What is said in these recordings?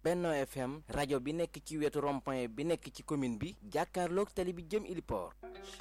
Benno FM rajo bi nekk ci wetu rond-point bi nekk ci commune bi jàkkaarloog tali bi jëm Iliport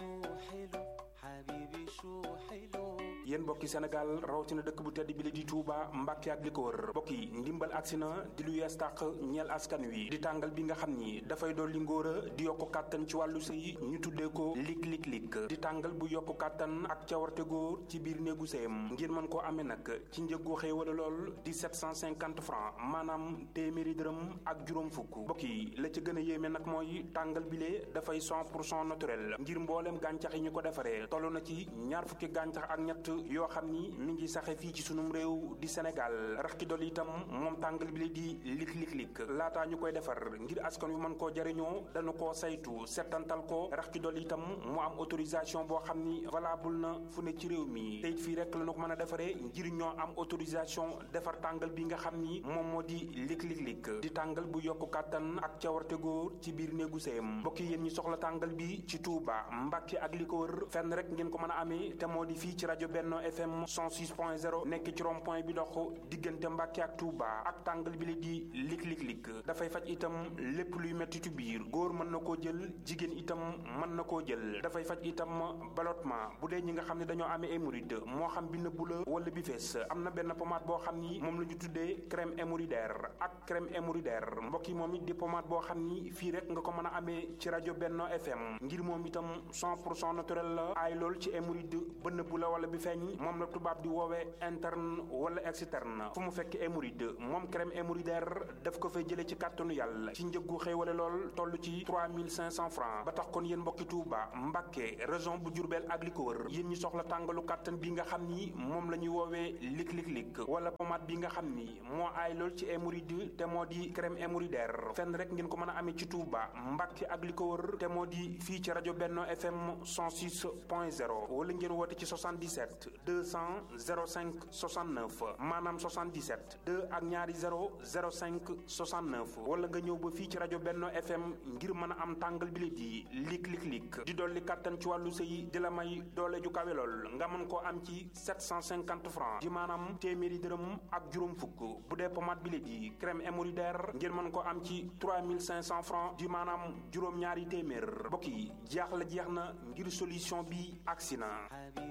yéen mbokki Sénégal rawatina dëkk bu tedd bi la di Touba Mbàkke ak li ko wër mbokk yi ndimbal agsi na di lu yees tàq ñeel askan wi di tàngal bi nga xam ni dafay dolli ngóor a di yokku kàttan ci wàllu sëy ñu tuddee ko lik lik lik di tàngal bu yokku kàttan ak cawarte góor ci biir néegu sëyam ngir mën koo amee nag ci njëggu xéewala lool di 750 francs maanaam téeméeri dërëm ak juróom fukk mbokk yi la ca gën a yéeme nag mooy tàngal bile dafay 100 pour cent naturel ngir mbooleem gàncax yi ñu ko defaree toll na ci ñaar fukki gàncax ak ñett yoo xam ni mi ngi saxe fii ci sunum réew di Sénégal rax ci dolli itam moom tàngal bi la di lik lik lik laataa ñu koy defar ngir askan wi mën koo jariñoo dañu koo saytu settantal ko rax ci dolli itam mu am autorisation boo xam ni valable na fu ne ci réew mi te it fii rek la ñu ko mën a defaree ngir ñoo am autorisation defar tàngal bi nga xam ni moom moo di lik lik lik di tàngal bu yokk kàttan ak cawarte góor ci biir néegu sëyam mbokk yéen ñi soxla tàngal bi ci Touba Mbàkke ak li ko wër fenn rek ngeen ko mën a amee te moo di fii ci rajo Benno FM 106.0 nekk ci rond point bi dox diggante Mbàkke ak Touba ak tàngal bi la di lik lik lik dafay faj itam lépp luy mettitu biir góor mën na koo jël jigéen itam mën na koo jël dafay faj itam ballottement bu dee ñi nga xam ne dañoo amee hémorroïde moo xam bi nëbbu la wala bi fees am na benn pommade boo xam ni moom la ñu tuddee crème hémorroïdaire ak crème hémorroïdaire mbokk yi moom it di pommade boo xam ni fii rek nga ko mën a amee ci rajo Benno FM ngir moom itam 100 pour cent naturel la aay lool ci hémorroïde ba nëbbu la wala bi feeñ moom la tubaab di woowee interne wala externe fu mu fekk hémorroïde moom crème hémorroïdaire daf ko fay jëlee ci kàttanu yàlla ci njëggu xéewale lool toll ci 3500 francs ba tax kon yéen mbokki Touba Mbàkke région bu Diourbel ak li ko wër yéen ñi soxla tàngalu kàttan bi nga xam ni moom la ñuy woowee lik lik lik wala pommade bi nga xam ni moo aay lool ci hémorroïde te moo di crème hémorroïdaire fenn rek ngeen ko mën a amee ci Touba Mbàkke ak li ko wër te moo di fii ci rajo Benno FM 106.0 wala ngeen woote ci 77 200 05 69 maanaam 77 2 ak ñaari 0 05 69 wala nga ñëw ba fii ci rajo Benno FM ngir mën a am tàngal bi di lik lik lik di dolli kàttan ci wàllu sëy di la may doole ju kawe lool nga mën koo am ci 750 francs di maanaam téeméeri dërëm ak juróom fukk bu dee pommade bi di crème hémorroïdaire ngir mën koo am ci 3500 francs di maanaam juróom-ñaari téeméer mbokk yi jeex la jeex na ngir solution bi agsi na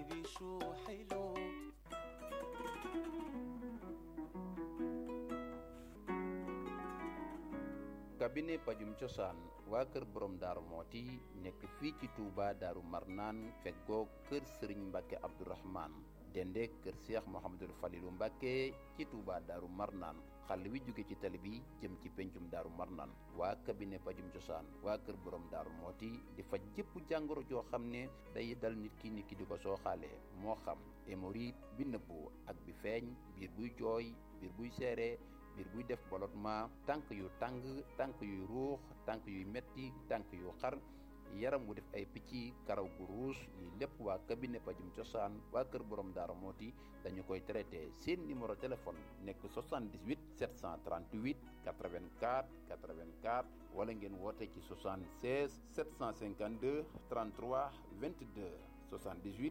cabinet pajum cosaan waa kër borom daaru mooti nekk fii ci Touba daaru marnaan feggoo kër sëriñ mbàkke abdourahman dende kër seex mohamadul falilu mbàkke ci Touba daaru marnaan xàll wi jóge ci tali bi jëm ci pencum daaru marnaan waa cabinet pajum cosaan waa kër borom daaru mooti di faj jëpp jàngoro joo xam ne day dal nit ki nit ki di ko sooxaalee moo xam hémorroïde bi nëbbu ak bi feeñ biir buy jooy biir buy seere biir buy def ballottement tànk yu tàng tànk yuy ruux tànk yuy metti tànk yu xar yaram wu def ay picc karaw gu ruus yi lépp waa cabinet pajum cosaan waa kër borom daara mooti dañu koy traité seen numéro téléphone nekk 78 738 84 84 wala ngeen woote ci 76 752 33 22 78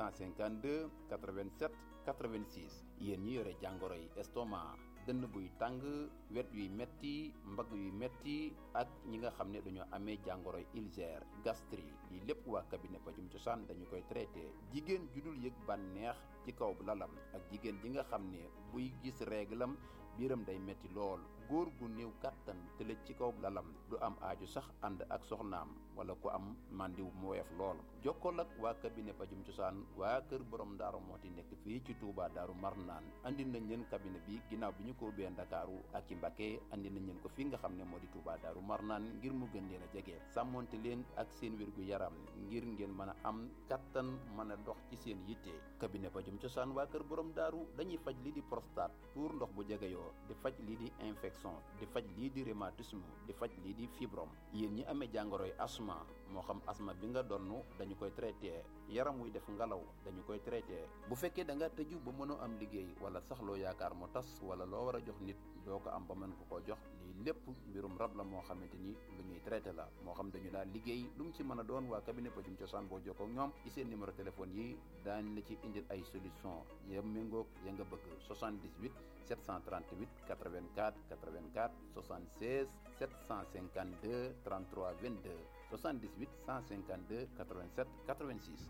152 87 86 yéen ñi yore jàngoro yi estomac dënn buy tàng wet yuy metti mbagg yuy metti ak ñi nga xam ne dañoo amee jàngoroy ulcère gastrique lii lépp waa cabinet pajum cosaan dañu koy traité jigéen ju dul yëg bànneex ci kaw lalam ak jigéen ji nga xam ne buy gis réglam biiram day metti lool góor gu néew kàttan tëlëj ci kaw lalam du am aaju sax ànd ak soxnaam wala ku am màndiw mu woyof lool jokkool ak waa cabinet pajum cosaan waa kër borom daaru mooti nekk fii ci Touba daaru marnaan andi nañ leen cabinet bi ginnaaw bi ñu ko ubbee ndakaaru ak ci Mbàkke andi nañ leen ko fii nga xam ne moo di Touba daaru marnaan ngir mu gën leen a jege sàmmonte leen ak seen wérgu yaram ngir ngeen mën a am kattan mën a dox ci seen yitte cabinet pajum cosaan waa kër borom daaru dañuy faj lii di prostate tuur ndox bu jegeyoo di faj lii di infection di faj lii di rhumatisme di faj lii di fibrom yéen ñi amee jàngoroy asma moo xam asma bi nga donn dañu koy traité yaram wuy def ngelaw dañu koy traité bu fekkee da nga tëju ba mënoo am liggéey wala sax loo yaakaar mu tas wala loo war a jox nit doo ko am ba mën ko koo jox lii lépp mbirum rab la moo xamante ni lu ñuy traité la moo xam dañu daal liggéey lu mu ci mën a doon waa cabinet pajum cosaan boo jokkoo ak ñoom ci seen numéro téléphone yi daañ la ci indil ay solution ya méngoog ya nga bëgg 78 738 84 84 76 752 33 22 78 152 87 86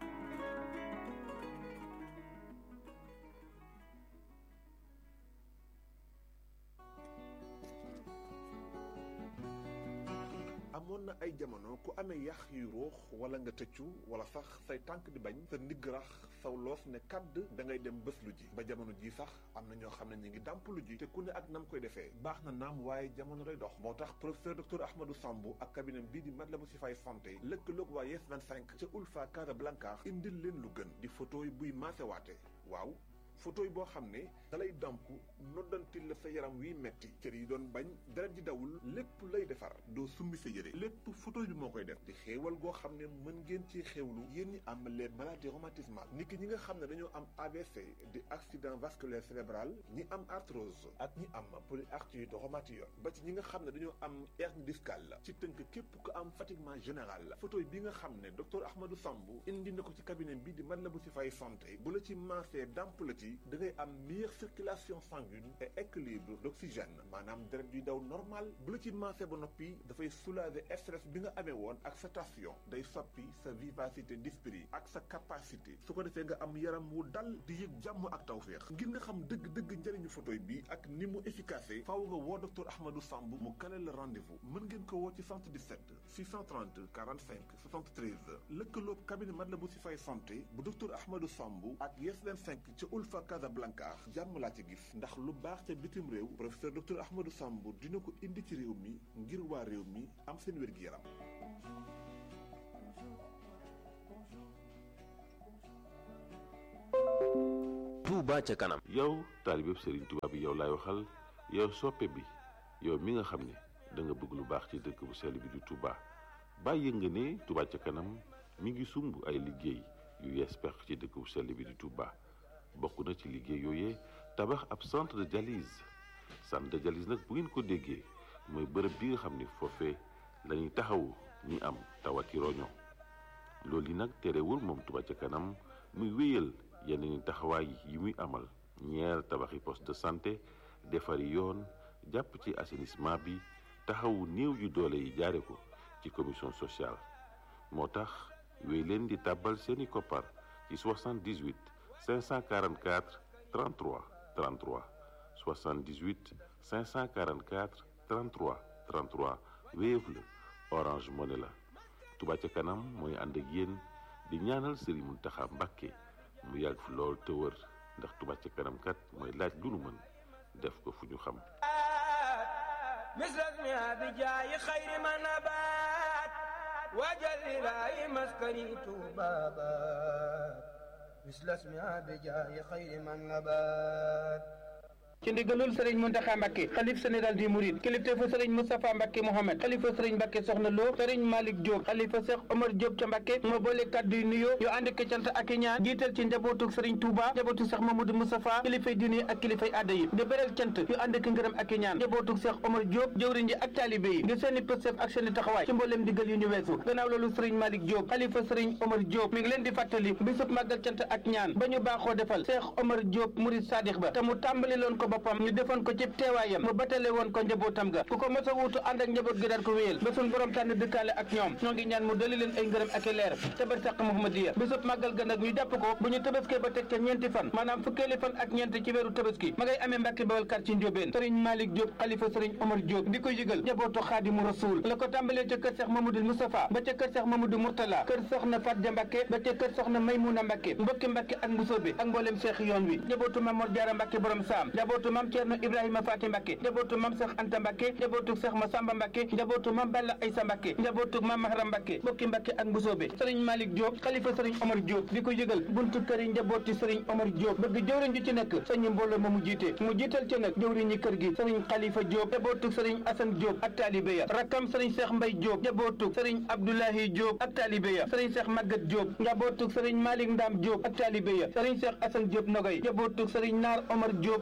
amoon na ay jamono ku amee yax yu ruux wala nga tëccu wala sax say tànk di bañ sa ndigg rax saw loos ne kàdd da ngay dem bés lu ji ba jamono ji sax am na ñoo xam ne ñu ngi dàmp lu ji te ku ne ak nam koy defee baax na naam waaye jamono day dox moo tax professeur docteur Ahmadou Sambou ak cabinet bii di Matlaboul Chifaay santé lëkkaloog waa Yes 25 ca Ulfa Casablanca indil leen lu gën di photo yi buy maasewaate waaw photo yi boo xam ne dalay damp noddantil la sa yaram wiy metti cër yi doon bañ deret ji dawul lépp lay defar doo summi sa yére lépp photo bi moo koy def di xéewal goo xam ne mën ngeen ci xéewlu yéen ñi am les maladies rhumatismales niki ñi nga xam ne dañoo am AVC di accident vasculaire cérébral ñi am arthrose ak ñi am polyarthrite rhumatoïde ba ci ñi nga xam ne dañoo am hernie discale la ci tënk képp ku am fatiguement général la photo bi nga xam ne docteur Ahmadou Sambou indi na ko ci cabinet bi di Matlaboul Chifaay santé bu la ci maasee damp la ci da ngay am meilleure circulation sanguine et équilibre d'oxygène maanaam deret yuy daw normal bu la ci maasee ba noppi dafay soulager stress bi nga amee woon ak sa tension day soppi sa vivacité d'esprit ak sa capacité su ko defee nga am yaram wu dal di yëg jàmm ak tawféex ngir nga xam dëgg-dëgg njëriñu photo bi ak ni mu efficace faaw nga woo docteur Ahmadou Sambou mu kale la rendez-vous mën ngeen ko woo ci 77 630 45 73 lëkkaloog cabinet Matlaboul Chifaay santé bu docteur Ahmadou Sambou ak Yes 25 ca Ulfa Casablanca jàmm laa ci gis ndax lu baax ca bitim réew professeur docteur Ahmadou Sambou dina ko indi ci réew mi ngir waa réew mi am seen wér-gi-yaram Touba ca kanam yow taalibeb Serigne Touba bi yow laay waxal yow soppe bi yow mi nga xam ne da nga bëgg lu baax ci dëkk bu sell bi di Touba bàyyi nga ne Touba ca kanam mi ngi sumb ay liggéey yu yees peq ci dëkk bu sell bi di Touba bokk na ci liggéey yooyee tabax ab centre de dialyse centre de dialyse nag bu ngeen ko déggee mooy bërëb bi nga xam ne foofee la ñuy taxawu ñi am tawati roño loolu yi nag terewul moom Touba ca kanam muy wéyal yeneen i taxawaay yi muy amal ñeer tabaxi poste de santé defari yoon jàpp ci assainissement bi taxawu néew yu doole yi jaare ko ci commission sociale moo tax wéy leen di tàbbal seeni koppar ci 78 544 33 33 78 544 33 33 Wave la Orange Money la Touba ca kanam mooy ànd ak yéen di ñaanal Serigne Mountakha Mbacké mu yàgg fi lool te wër ndax Touba ca kanam kat mooy laaj lu nu mën def ko fu ñu xam مثل بجاي خير ما نبات وجل لا مسكني بابات مثل اسمها بجاي خير ما نبات ci ndigalul sëriñ Muntaxa Mbàkke xalif général di Mouride kilifteefu sëriñ Moustapha Mbàkke Mohamed xalifa sëriñ Mbàkke Soxna Lo sëriñ Malick Diop xalifa Cheikh Omar Diop ca Mbàkke moo boole kàddu yu nuyoo yu ànd ak cant ak i ñaan jiital ci njabootug sëriñ Touba njabootu Cheikh Mamadou Moustapha kilifay diine ak kilifay aada yi di beral cant yu ànd ak ngërëm ak i ñaan njabootug Cheikh Omar Diop jëwriñ ji ak taalibe yi ngir seeni pëstef ak seeni taxawaay ci mbooleem digal yu ñu weesu gannaaw loolu sëriñ Malick Diop xalifa sëriñ Omar Diop mi ngi leen di fàttali bisub màggal cant ak ñaan ba ñu baaxoo defal Cheikh Omar Diop Mouride Sadikh ba te mu tàmbali loon ko boppam ñu defoon ko ci teewaayam mu batale woon ko njabootam ga ku ko mos a wuutu ànd ak njaboot gi daan ko wéyal ba suñ borom tànn dëkkaale ak ñoom ñoo ngi ñaan mu dali leen ay ngërëm ak i leer te bar sàq Muhammadiya bisub màggal ga nag ñu jàpp ko bu ñu tabaskee ba teg ca ñeenti fan maanaam fukkeeli fan ak ñeent ci weeru tabaski ma ngay amee Mbàkke Bawal kar ci Njóobeen sëriñ Malick Diop xalifa sëriñ Omar Diop di ko yëgal njabootu Xaadimu Rasuul la ko tàmbalee ca kër Seex Mamadou Moustapha ba ca kër Seex Mamadou Mourtala kër soxna Fatja Mbàkke ba ca kër soxna Maymuna Mbàkke mbokki Mbàkke ak Mbusoobe ak mboolem seex yoon wi njabootu Mamor Jaara Mbàkke borom saam njabootu Mam Ceerno Ibrahima Faati Mbàkke njabootu mam Seex Anta Mbàkke njabootu Seex Masamba Mbàkke njabootu mam Balla Aysa Mbàkke njabootu mam Mahram Mbàkke bokki Mbàkke ak Mbusoobe sëriñ Malick Diop xalifa sëriñ Omar Diop di ko yëgal buntu kër yi njabooti sëriñ Omar Diop bëgg jëwriñ ju ci nekk sëñ mbooloo ma mu jiite mu jiital ci nag jëwriñ ñi kër gi sëriñ Xalifa Diop njabootu sëriñ Asan Diop ak taalibe ya rakkam sëriñ Seex Mbay Diop njabootu sëriñ Abdoulahi Diop ak taalibe ya sëriñ Seex Magat Diop njabootu sëriñ Malick Ndam Diop ak taalibe ya sëriñ Seex Asan Diop Nogoy njabootu sëriñ Naar Omar Diop ak taalibe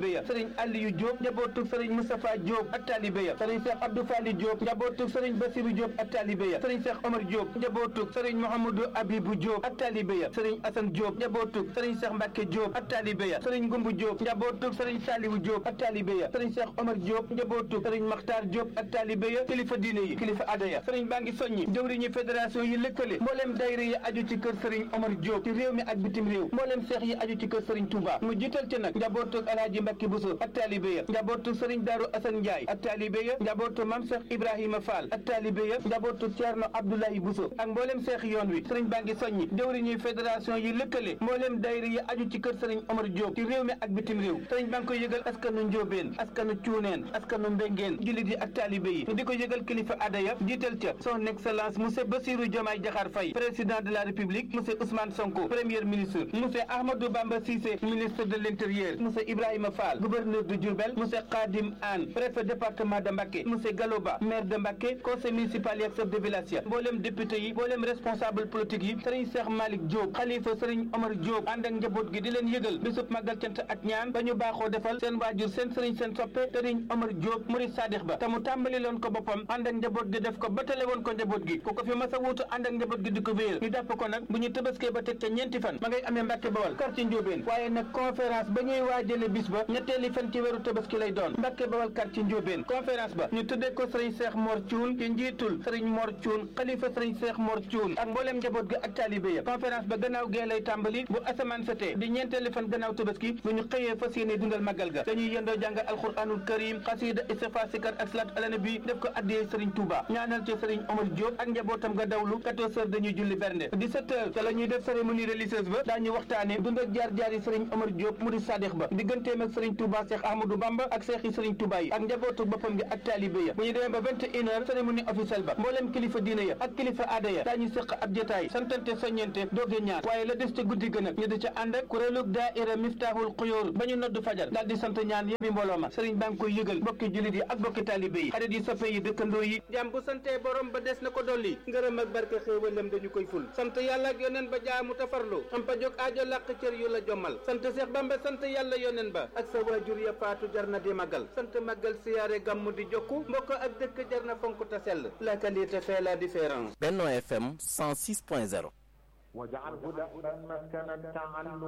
taalibe ya sëriñ Aliyu Diop njabootu sëriñ Moustapha Diop ak taalibe ya sëriñ Cheikh Abdou Fali Diop njabootu sëriñ Basirou Diop ak taalibe ya sëriñ Cheikh Omar Diop njabootu sëriñ Mouhamadou Abibou Diop ak taalibe ya sëriñ Assane Diop njabootu sëriñ Cheikh Mbacke Diop ak taalibe ya sëriñ Ngumbu Diop njabootu sëriñ Saliwu Diop ak taalibe ya sëriñ Cheikh Omar Diop njabootu sëriñ Makhtar Diop ak taalibe ya kilifa diine yi kilifa aada ya sëriñ baa ngi soññi jëwriñu fédération yi lëkkale mbooleem dayra yi aju ci kër sëriñ Omar Diop ci réew mi ak bitim réew mbooleem seex yi aju ci kër sëriñ Touba mu jiital ci nag njabootu Alaaji Mbacke Bousso ak taalibe ya njabootu sëriñ Daaru Assane Ndiaye ak taalibe ya njabootu Mam Cheikh Ibrahima Fall ak taalibe ya njabootu Thierno Abdoulaye Bousso ak mbooleem seex yoon wi sëriñ baa ngi soññi jëwriñu fédération yi lëkkale mbooleem dayra yi aju ci kër sëriñ Omar Diop ci réew mi ak bitim réew sëriñ baa ngi koy yëgal askanu Njóobeen askanu Cuuneen askanu Mbengeen jullit yi ak taalibe yi di ko yëgal kilifa aada ya jiital ca son excellence monsieur Bassirou Diomaye Diakhar Faye président de la république monsieur Ousmane Sonko premier ministre monsieur Ahmadou Bamba Cissé ministre de l'intérieur monsieur Ibrahima Fall gouverneur de Diourbel monsieur Khadim Anne préfet département de Mbacké monsieur Galoba maire de Mbacké conseil municipal yi ak chef de village ya mboolem député yi mboolem responsable politique yi sëriñ Cheikh Malick Diop xalifa sëriñ Omar Diop ànd ak njaboot gi di leen yëgal bisub màggal cant ak ñaan ba ñu baaxoo defal seen waajur seen sëriñ seen soppe sëriñ Omar Diop murid sadix ba te mu tàmbali loon ko boppam ànd ak njaboot gi def ko batale woon ko njaboot gi ku ko fi mas a wuutu ànd ak njaboot gi di ko wéyal ñu jàpp ko nag bu ñu tëbaskee ba teg ca ñeenti fan ma ngay amee Mbàkke Bawal quartier Njóobeen waaye nag conférence ba ñuy waajale bis ba ñetteeli fan ci weeru tëbaski lay doon Mbàkke Bawal quartier Njóobeen conférence ba ñu tuddee ko sëriñ Seex Mor Cuun ci njiitul sëriñ Mor Cuun xalifa sëriñ Seex Mor Cuun ak mbooleem njaboot gi ak taalibe ya conférence ba gannaaw gee lay tàmbali bu asamaan setee di ñeenteeli fan gannaaw tëbaski bu ñu xëyee fas yéene dundal màggal ga dañuy yendoo jàng alxuraanul karim xasida istighfar sikar ak salaat ala nabi def ko addiyee sëriñ Touba ñaanal ci sëriñ Omar Diop ak njabootam nga dawlu 14 heures dañuy julli bernde 17 heures te la ñuy def cérémonie religieuse ba daañu waxtaane dund ak jaar-jaar yi sëriñ Omar Diop mu di sadix ba digganteem ak sëriñ Touba Cheikh Ahmadou Bamba ak seex yi sëriñ Touba yi ak njabootu boppam gi ak taalibe ya bu ñu demee ba 21 heures cérémonie officielle ba mbooleem kilifa diine ya ak kilifa aada ya daañu séq ab jotaay santante soññente dooge ñaan waaye la des ca guddi gën ak ñu di ca ànd ak kuréelug daaira Miftahul Xuyóor ba ñu noddu fajar daal di sant ñaan yëbi mbooloo ma sëriñ baa ngi koy yëgal bokki jullit yi ak bokki taalibe yi xarit yi soppe yi dëkkandoo yi jàmm bu santee borom ba des na ko dolli ngërëm ak barke xéewalam dañu koy ful sant yàlla ak yoneen ba jaamu tafarlu am pa jóg aajo làq cër yu la jommal sant Seex Bamba sant yàlla yoneen ba ak sa waajur ya faatu jar na di màggal sant màggal siyaare gàmmu di jokku mbokk ak dëkk jar na fonk ta sell la qualité fait la différence Benno FM 106.0 واجعله دأبا مسكن التعلم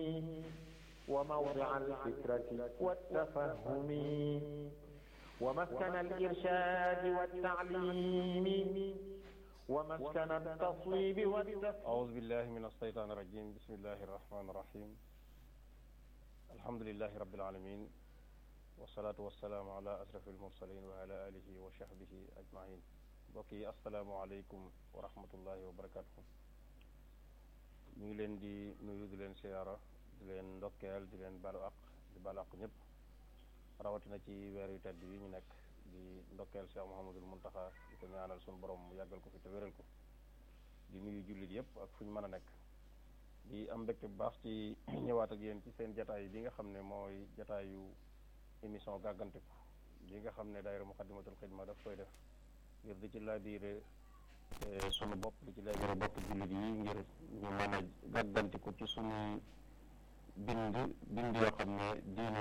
وموضع الفكرة والتفهم ومسكن الإرشاد والتعليم ومسكن التصويب والتفهيم أعوذ بالله من الشيطان الرجيم بسم الله الرحمن الرحيم الحمد لله رب العالمين والصلاة والسلام على أشرف المرسلين وعلى آله وصحبه أجمعين بقي السلام عليكم ورحمة الله وبركاته ñu ngi leen di nuyu di leen siyaara di leen ndokkeel di leen balu ak di balu ak ñëpp rawatina ci weer yu tedd yi ñu nekk di ndokkeel Cheikh Mouhamadul Muntaxa di ko ñaanal suñu borom mu yàggal ko fi te wéral ko di nuyu jullit yëpp ak fu ñu mën a nekk di am mbégte bu baax ci ñëwaat ak yéen ci seen jataay bi nga xam ne mooy jataayu émission gàggantiku bi nga xam ne daayira Muxaddamatul Xidma daf koy def ngir di ci laabiire sunu bopp di ci laabiire bopp jullit yi ngir ñu mën a gàggantiku ci sunu bind bind yoo xam ne diine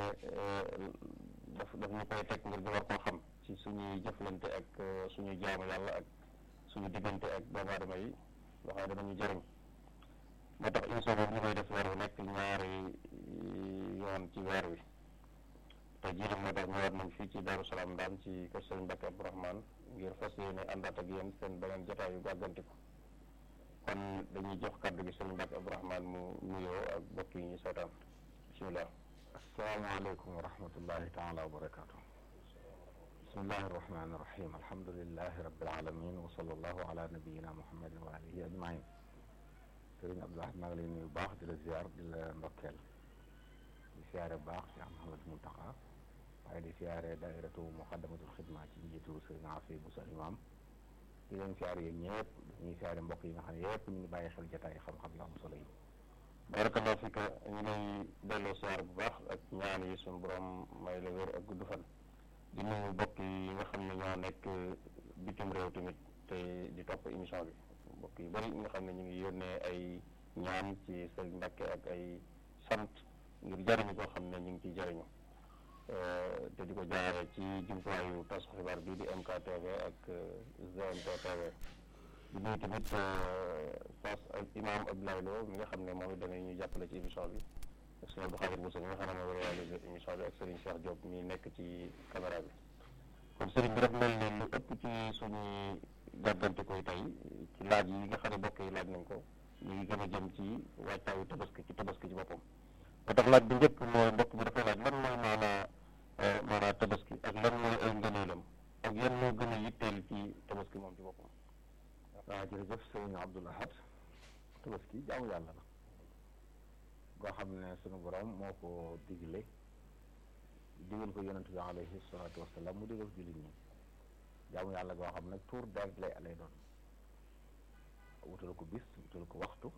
daf daf ñu koy teg ngir ñu war koo xam ci suñuy jëflante ak suñuy jaamu yàlla ak suñu diggante ak doomu aadama yi loo xam ne danañu jëriñ moo tax émission boobu ñu koy def weer wu nekk ñaari yoon ci weer wi te jii nag moo tax ñëwaat nañ fii ci Daaru Salaam Ndaam ci kër Sëriñ Mbàkke Abdourahmane ngir fas yéene àndaat ak yéen seen beneen jotaayu gàggantiku kon dañuy jox kàddu gi Sëriñ Mbàkke Abdourahmane mu nuyoo ak bokk yi ñu seetaan bisimilah. asalaamaaleykum wa rahmatullahi taala wa barakaatu. bismillahi arrahmani irrahim alhamdulilahi rabbil alamin wa sallallahu ala nabiyina muhammadin wa alihi ajmain sëriñ Abdoulaye maa ngi lay nuyu baax di la ziar di la ndokkeel di siyaare baax Cheikh Mouhamed Mountakha waaye di siyaare daairatu muqaddamatul xidma ci njiitu sëriñ Afi Boussa imam di leen siyaare yéen ñëpp dañuy siyaare mbokk yi nga xam ne yëpp ñu ngi bàyyi xel jotaay xam-xam yu am solo yi barakallahu fika ñu lay delloo siyaar bu baax ak ñaan yi suñu borom may la wér ak gudd fan di nuyu mbokk yi nga xam ne ñoo nekk bitim réew tamit te di topp émission bi mbokk yu bari nga xam ne ñu ngi yónnee ay ñaan ci sëriñ Mbàkke ak ay sant ngir jariñu koo xam ne ñu ngi ciy jariñu te di ko jaaree ci jumtuwaayu tas xibaar bii di MKTV ak GMT TV di nuyu tamit Fass ak imam Abdoulaye Lo mi nga xam ne moom it danañ ñu jàppale ci émission bi ak sëñ Abdou Khadir Bousso mi nga xam ne mooy réalisé émission bi ak Serigne Cheikh Diop mi nekk ci caméra bi kon Serigne bi daf mel ne lu ëpp ci suñuy gàggante koy tey ci laaj yi nga xam ne mbokk yi laaj nañ ko ñu ngi gën a jëm ci waajtaayu tabaski ci tabaski ci boppam ba tax laaj bi njëkk mooy mbokk bi dafay laaj lan mooy maanaa maanaa tabaski ak lan mooy ay ngëneelam ak yan moo gën a yitteel ci tabaski moom ci boppam waaw jërëjëf sëñ Abdoul Ahad tabaski jaamu yàlla la goo xam ne sunu borom moo ko digle digal ko yonent bi alayhi salaatu wasalaam mu digal ko jullit ñi jaamu yàlla goo xam nag tuur deret lay lay doon wutal ko bis wutal ko waxtu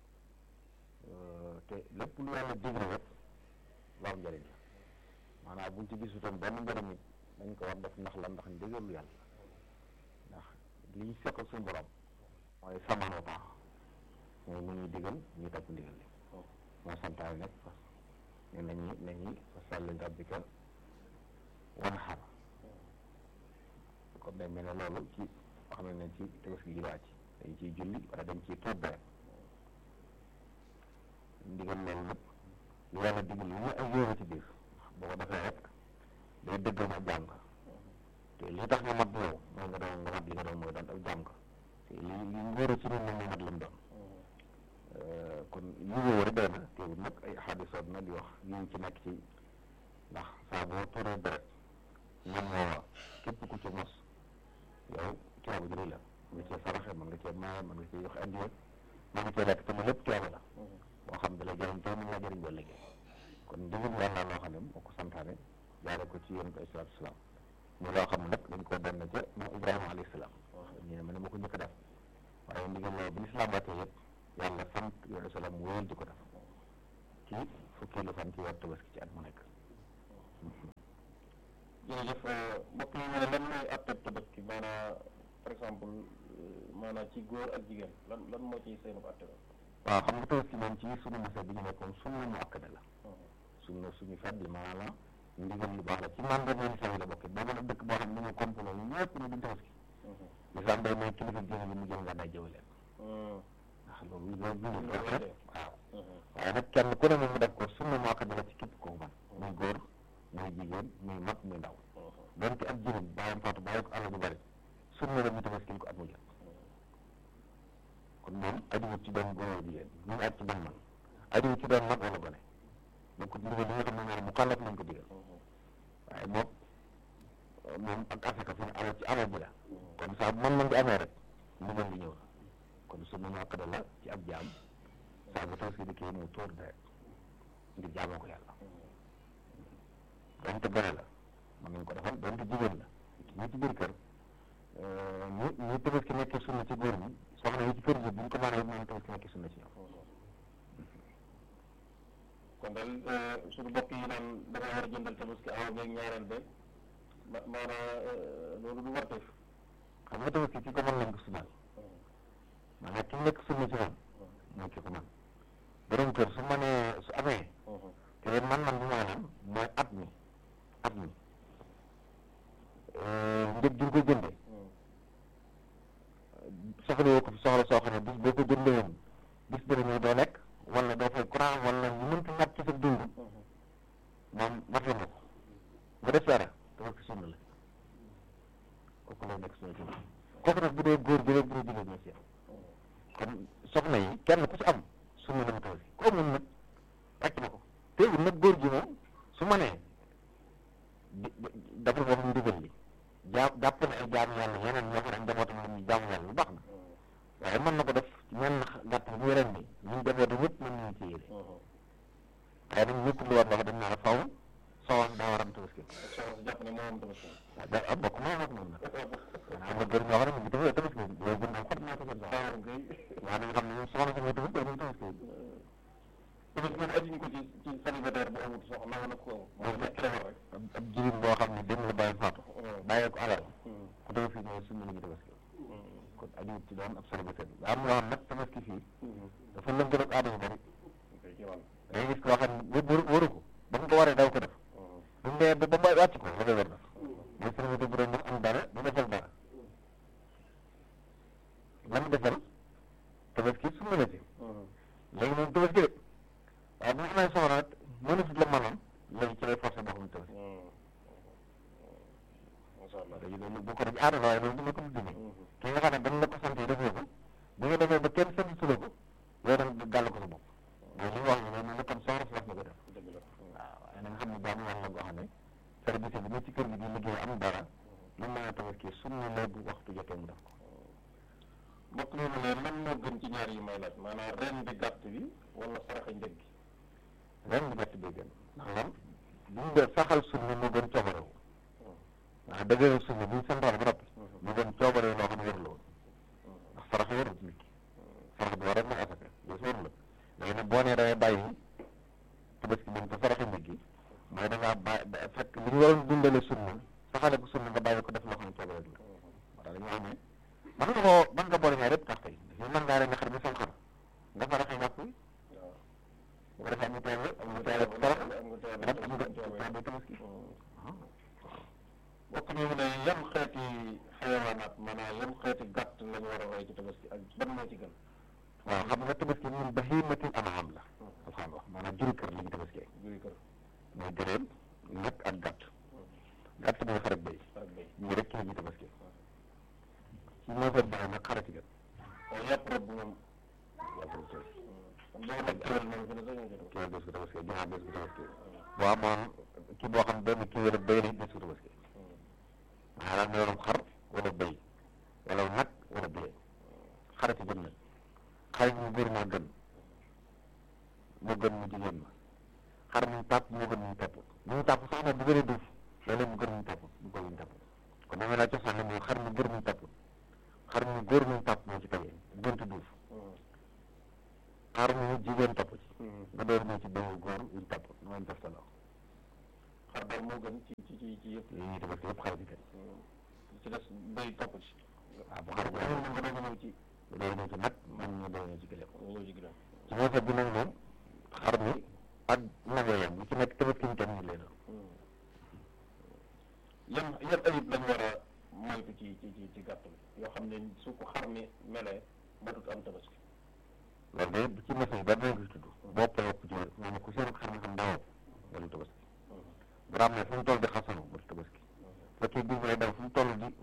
te lépp lu yàlla digle rek lu am njëriñ la maanaam buñ ci gisutoon benn njëriñ it dañ ko war def ndax la ndax ndigalu yàlla ndax li ñu seq ak suñu borom mooy samaanoo baax mooy mu ñuy digal ñuy topp ndigal li moo santaane nag fas ne nañu nañu fasalli rabbika wanhar comme day mel ne loolu ci xam ne ci tabaski gi wàcc dañ ciy julli wala dañ ciy tuur deret ndigal loolu nag lu yàlla digal lu ñu ay yóoru ci biir boo ko defee rek day dëggal ak jàng te li tax nga mat yow mooy nga doon nga mat li nga doon mooy doon ak jàng te li li ngóoru ci ñun nag moo mat la mu doon kon yi woowu rek doy na teewul nag ay xaadisoot na di wax yi ci nekk ci ndax saa boo tuuree deret ñoom moo képp ku ci mos yow coono jëri la mën nga cee saraxe mën nga cee maaye mën nga cee joxe addiya mën nga cee lekk te lépp coono la boo xam da lay jëriñ tey mën laa jëriñ ba léegi kon ndigal yàlla loo xam ne moo ko santaane jaare ko ci yonent ay salaatu salaam mu loo xam ne nag dañ koo doon ca moom Ibrahima alayhi salaam ñu ne ma ne ma ko njëkk a def waaye ndigal loolu bi lislaam wàccee yëpp yàlla sant yonent salaam mu wéyal di ko def ci fukkeelu fan ci weer tabaski ci at mu nekk jërëjëf mbokk yi ne lan mooy atteb tabaski maanaam par exemple maanaam ci góor ak jigéen lan lan moo ciy seenu atte waaw xam nga tabaski moom ci sunu masa bi ñu nekkoon sunna mu akkada la sunna suñu fet bi maanaam ndigal lu baax la ci mandat yi lislaam yi la bokk boo mën a dëkk boo xam ne dañoo complot ñu ñëpp ne duñ tabaski lislaam day may kilifa diine yi mu jël nga day jëw leen ndax loolu loolu bu ñu ko rek waaw waaye nag kenn ku ne moom mu def ko sunna mu akkada la ci képp koo man muy góor muy jigéen muy mag muy ndaw donte ak jigéen bàyyam faatu bàyyi ko àll bu bari sunna la ñu tabaskil ko at mu jot kon moom ajuwut ci doon góor jigéen ñu aj ci doon man ajuwut ci doon mag wala gone donc ndigal li nga xam ne moom mu kàllaf nañ ko digal waaye moom moom ak asaka fi ne alal ci alal ji la kon saa bu man man di amee rek ndigal li ñëw na kon sunna mu akkada la ci ab jaam saa bu tabaski dikkee mu tóor deret ngir jaamoo ko yàlla donte gone la mën nañ ko defal donte jigéen la ñu ci biir kër ñu ñu tabaski nekkee sunna ci góor ñi soxna yi ci kër gi bu ñu ko mënee mën tabaski nekkee sunna ci ñoom kon daal suñu bopp yi naan da nga war a jëndal tabaski awa beeg ñaareel beeg ma maanaam loolu du war def xam nga tabaski ki ko mën nañ ko sunnaal maanaam ki nekk sunna ci moom mooy ki ko mën borom kër su mënee su amee te leen man man bi maanaam mooy at mi at mi njëg gi nga ko jënde soxla yoo ko fi soxla soo xam ne bis boo ko jënde woon bis dana ñëw doo lekk wala doo fay courant wala ñu mënta ñàkk ci sa dund moom mat la ko nga def dara dafa ko sunna la kooku lay nekk sunna ci kooku nag bu dee góor bi rek bu dee jigéen ñoo ci kon soxna yi kenn ku ci am sunna la mu taw si ko amul nag wàcc na ko teewul nag góor gi moom su ma nee dafa wax ndigal li jaa jàpp na ay jaamu yàlla yeneen ñoo xam ne njabootam la ñuy jaamu yàlla lu baax na waaye mën na ko def ci ñenn gàtt bu ren bi ñun njabootam ñëpp mën nañu ci yére waaye nag ñëpp lu war wax dañ naa la faw soxna daa war am tabaski jàpp ne moo am tabaski waaw da am bokk moo wax noonu nag am na góor ñoo xam ne mu dafa tabaski loolu gën naa xot naa ko seen soxna waaw da nga xam ne moom soxna si mooy tabaski moom tabaski tabaski man ajuñ ko ci ci célibataire bu amut soxna wala ko moom rek ab jigéen boo xam ne dem la bàyyi faatu bàyyee ko alal ku tabaski ñëw sunna la ñu tabaski kon ajuwut ci doon ab célibataire bi am loo xam nag tabaski fii dafa lëngal ak aada yu bari day gis koo xam ne waru ko ba mu ko waree daw ko def bu mu dee ba mais sëriñ bi bu doon am dara du defal dara la mu defal tabaski sunna la ci léegi moom tabaski de waaye bu ñu amee soxla nag mënatut la mënoon léegi ci lay forcé boppam tabaski léegi loolu bu ko def aada la waaye loolu dina ko dindi ki nga xam ne dañ la ko sant defoo ko bu nga defee ba kenn sant su la ko yow da nga gàll ko sa bopp mais li mu wax ne moom kon soxla si wax na ko def waaw waaye na nga xam ne jaamu yàlla goo xam ne service bi ne ci kër gi di liggéey am dara lu mën a tabaski sunna la bu waxtu jotee mu def ko mbokk mi mu ne lan moo gën ci ñaar yi may laaj maanaam ren bi gàtt bi wala saraxa njëg gi ren bi gàtt bi gën ndax lan bu ñu dee saxal sunna moo gën coobarewu ndax dëgëral sunna bu ñu santaane ba noppi mu gën coobarewu loo xam ne warul woon ndax sarax warul nit ki sarax bi war rek mooy asaka loolu si warul la léegi nag boo nee damay bàyyi tabaski moom te saraxe njëg gi mooy da ngaa bàyyi fekk li ñu waroon dundale sunna saxale ko sunna nga bàyyi ko def loo xam ne coobarewu la moo tax dañoo xam ne man nga koo man nga boole ñaar yëpp tax tey daf mën ngaa rendi xar mi sam xar nga saraxe ñàpp wi bu ko defee am nga teele am nga teele sarax am nga teele tabaski mbokk mi mu ne yan xeeti xayawaanaat maanaam yan xeeti gàtt lañu war a roy ci tabaski ak ban moo ci gën waaw xam nga tabaski ñun bahimatil an'am la alxam wax maanaam juri kër la ñu tabaskee juri kër mooy gëréem nag ak gàtt gàtt mooy xarak béy ñu rek ci la ñuy tabaskee ci moo fa baax nag xara ci gën waaye yàpp rek moom yàpp rek tey boo nag kéwél moom fi ne sax ñu ci kéwél bés bu tabaskee joxaa bés bu tabaskee boo amoon kii boo xam benn kéwél béy la bés bu tabaskee maanaam nga yoroon xar wala béy wala nag wala béy xara ci gën nag xar mu góor moo gën moo gën mu jigéen ma xar mu tàpp moo gën mu tàpp mu tàpp sax nag bu gën a duuf léeg-léeg mu gën mu tàpp mu gën mu tàpp kon dama laa cosaan ne mooy xar mu góor mu tàpp xar mu góor mu tàpp moo ci tege gënt duuf xar mu jigéen topp ci nga door ñëw ci béyu góor yuñ tàpp mooy def sa law xar daal moo gën ci ci ci ci yëpp yi ñuy tabaski yëpp xar ci gën ci des béy topp ci waaw bu xar bu amul moom nga doog a ñëw ci bu doog ñëw ci nag man ñu doog ñëw ci gëléem ñëw ci gëléem ci moo bi nag moom xar mi ak nag yooyam bu ci nekk tabaski ñu kenn ñu leen yan yan ayib lañ war a moytu ci ci ci ci gàtt bi yoo xam ne su ko xar mi melee matut am tabaski loolu de bu ci message ba dinañ ko tudd bopp wopp ci moom ku seen xar mi xam daa wopp loolu tabaski bu raam ne fu mu toll di xasanu ba tabaski fekkee biir lay daw fu mu toll di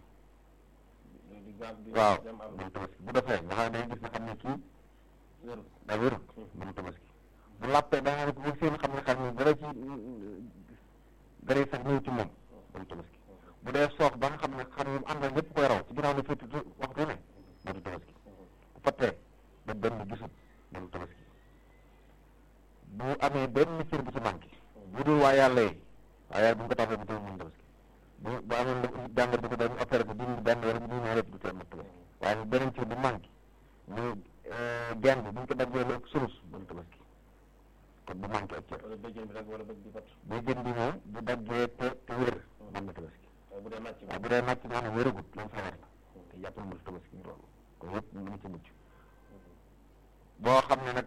waaw moom tabaski bu defee nga xam ne day gis nga xam ne kii da wérut moom tabaski bu làppee da nga ne ko bu seen xam ne xar mi dara ci dara sax ñëw ci moom moom tabaski bu dee soox ba nga xam ne xar mi am na ñëpp koy raw ci ginnaaw la fétti waxtu ne moom tabaski bu fattee ba benn gisut moom tabaski bu amee benn cër bu ci manqué bu dul waa yàlla yi waa yàlla bu ñu ko tafee bu tawul moom tabaski bu bu amee lu jàngat bi ko dañu opéré ko dindi benn wala bu ñu ñëw rek du teel mat tabaski waaye beneen cër bu manqué muy genn bi bu ñu ko daggee lu ëpp sulus moom tabaski kon bu manqué ak cër wala béjjën bi rek wala bëj bi fat béjjën bi moom bu daggee te te wér mën na tabaski bu dee nàcc waaw bu dee nàcc nga xam ne wéragut loolu sawar la te jàppal mu tabaski ñu loolu kon yëpp mu ngi ci mucc boo xam ne nag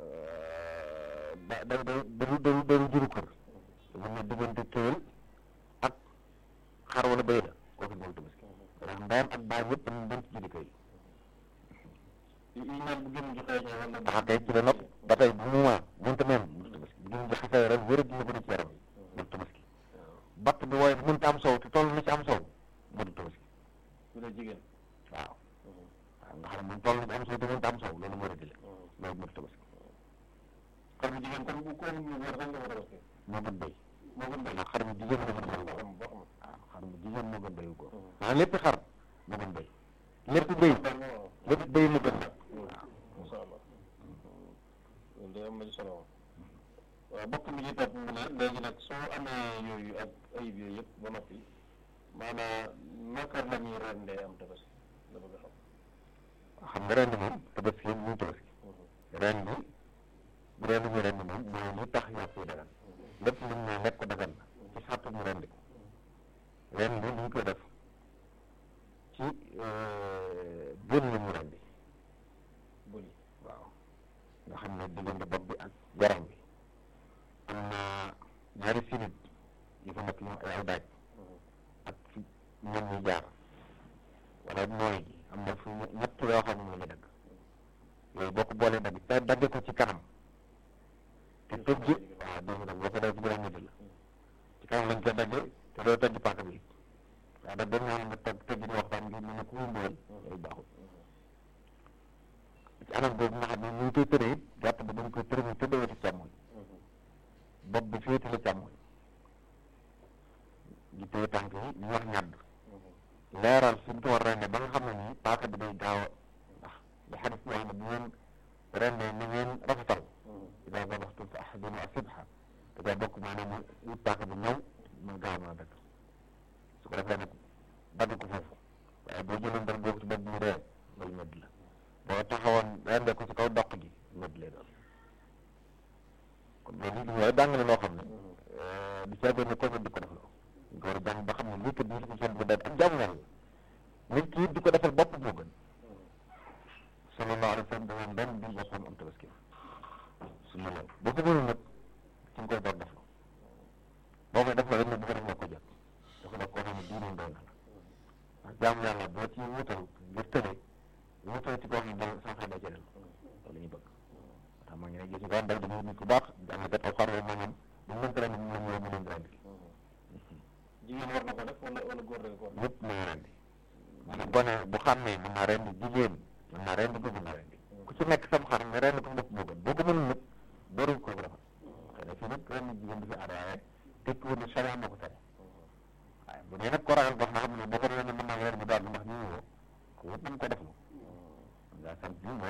da da da daru daru daru juru kër mën na diggante kéwél ak xar wala béy la kooku moom tabaski ndax ndeyam ak baay yëpp dañu doon ci juri kër yi yi naan bu gën joxee ñoo wala ndax tey ci la nopp ba tey bu mu maa mënta même mu tabaski bu gën joxasee ren wéra dina bëri ci yaram yi mu tabaski batt bi wooye mënta am sow te toll na ci am sow mu du tabaski bu dee jigéen waaw waaw nga xam ne moom toll na ci am sow te mënta am sow loolu moo di la loolu mu du tabaski xar bu jigéen kon bu ko ñu wër rek nga war a tabaski moo gën béy moo gën béy ndax xar mu jigéen moo gën béy boo xam boo xam waaw xar mu jigéen moo gën béyu góor maanaam lépp xar moo gën béy lépp béy lépp béy mu gën nag waaw insha allah loolu day am nañu solo waaw bokk mi ñu topp mu ne léegi nag soo amee yooyu ak ayib yooyu yëpp ba noppi maanaam naka la ñuy rendee am tabaski la bëgg a xam xam nga ren moom tabaski mu tabaski ren bi bu dee lu ñu ren moom mooy lu tax yàpp yi dagan lépp lu ñu ne lekk ko dagan na ci sàttu ñu rendi ko ren bi ñu koy def ci bën la ñu rendi bëri waaw nga xam ne diggante bopp bi ak garam bi am na ñaari sinit yu fa nekk yu ay daaj ak fi ñoom ñuy jaar wala nooy gi am na fu ñett yoo xam ne moom la dagg yooyu boo ko boolee dagg te dagg ko ci kanam te tëj waaw dégg nga boo ko def bu la la ci kanam lañ koy daggee te doo tëj paaka bi waaw da dañ naan nga tëj tëj di waxtaan ngir mën a ku muy mbugal yooyu baaxul ci anam boobu nga xam ne ñu ngi koy tëree it gàtt ba dañ koy tëree mu tëddee wetu càmmoñ bopp bi féete la càmmoñ di téye tànk yi ñu wax ñàdd leeral fi ñu ko war a rende ba nga xam ne nii paaka bi day gaaw a ndax li xadis bi wax ne bu ngeen rendee na ngeen rafetal ida dabaxtum fa ahsinu asibha da caa bokk maanaam mu wut paaka bi ñëw mu gaaw mën a dagg su ko defee nag dagg ko foofu waaye boo jëloon dara boobu ci bopp bi ree loolu medd la boo taxawoon rendee ko ci kaw doq gi medd lay doon kon loolu li waaye jàng na loo xam ne du caagéen ne ko di ko def loo nga war a jàng ba xam ne lii kat lii ko seen bu dee ak jàmm yàlla nit ki it di ko defal bopp moo gën sallallahu alayhi wa sallam dafa benn bi boppam am tabaski su ma loolu boo ko mënul nag ci nga koy door def boo koy def la rek ne bu ko def nga ko jot dafa def koo xam ne diine doy na la ndax jàmm yàlla boo ci wutal ngir tële wutal ci koo xam ne da sa xel da ci del loolu ñu bëgg tax maa ngi ne gis nga ndaw dañuy nit ku baax jàngkat alxuraan maanaam bu mu mënta rendi moom la mu leen rendi jigéen war na ko def wala wala góor dañ ko war ñëpp mën na rendi maanaam gone bu xàmmee mën naa rendi jigéen mën naa rendi ko mën naa rendi ku ci nekk sam xar nga rendi ko def moo gën boo ko mënul nag dooruñ ko defal xëy na fii nag rendi jigéen du fi aada waaye tekki woon ne charia moo ko tere waaye bu dee nag ko ragal boo xam ne boo ko rendi mën naa rendi daal ndax ñu woo ko wut nañ ko def lu nga sant bi